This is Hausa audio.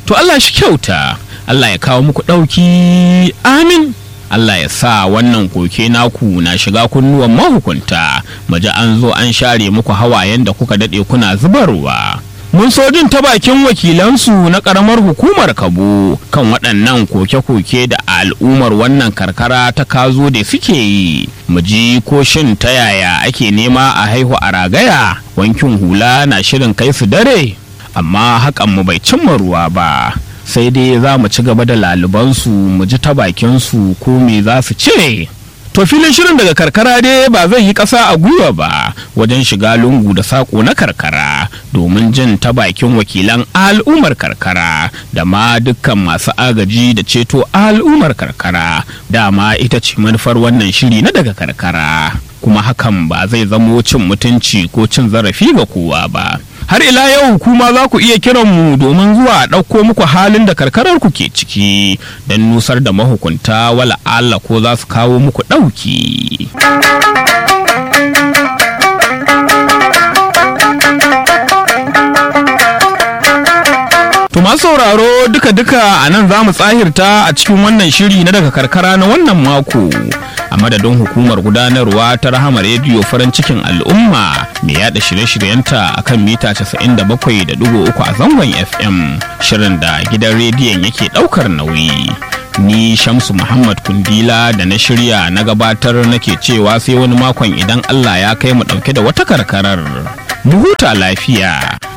to Allah shi kyauta Allah ya kawo muku ɗauki amin Allah ya sa wannan koke naku na shiga kunnuwan mahukunta maji an zo an share muku hawayen da kuka daɗe kuna zubarwa mun so jin ta bakin wakilansu na ƙaramar hukumar kabo kan waɗannan koke-koke da al'ummar wannan karkara ta kazo da suke yi mu ji ko shin ta yaya ake nema a haihu a ragaya wankin hula na shirin kai su dare amma hakan mu bai cimma ruwa ba sai dai za mu ci gaba da lalubansu mu ji ta bakinsu ko me za su ce to filin shirin daga karkara dai ba zai yi ƙasa a gwiwa ba wajen shiga lungu da saƙo na karkara domin jin ta bakin wakilan al'ummar karkara da ma dukkan masu agaji da ceto al'ummar karkara dama ita ce manufar wannan shiri na daga karkara kuma hakan ba zai zamo cin mutunci ko cin zarafi ga kowa ba har ila yau kuma za ku iya kiran mu domin zuwa ɗauko muku halin da karkarar ku ke ciki don nusar da mahukunta wala Allah ko za su kawo muku ɗauki. To masu sauraro duka-duka a nan za mu tsahirta a cikin wannan shiri na daga karkara na wannan mako. A madadin hukumar gudanarwa ta rahama rediyo farin cikin al'umma mai yada shirye-shiryenta a kan mita 97.3 a zangon FM shirin da gidan rediyon yake daukar nauyi. Ni Shamsu Muhammad Kundila da na shirya na gabatar nake cewa sai wani makon idan Allah ya kai mu dauke da wata karkarar. Mu huta lafiya.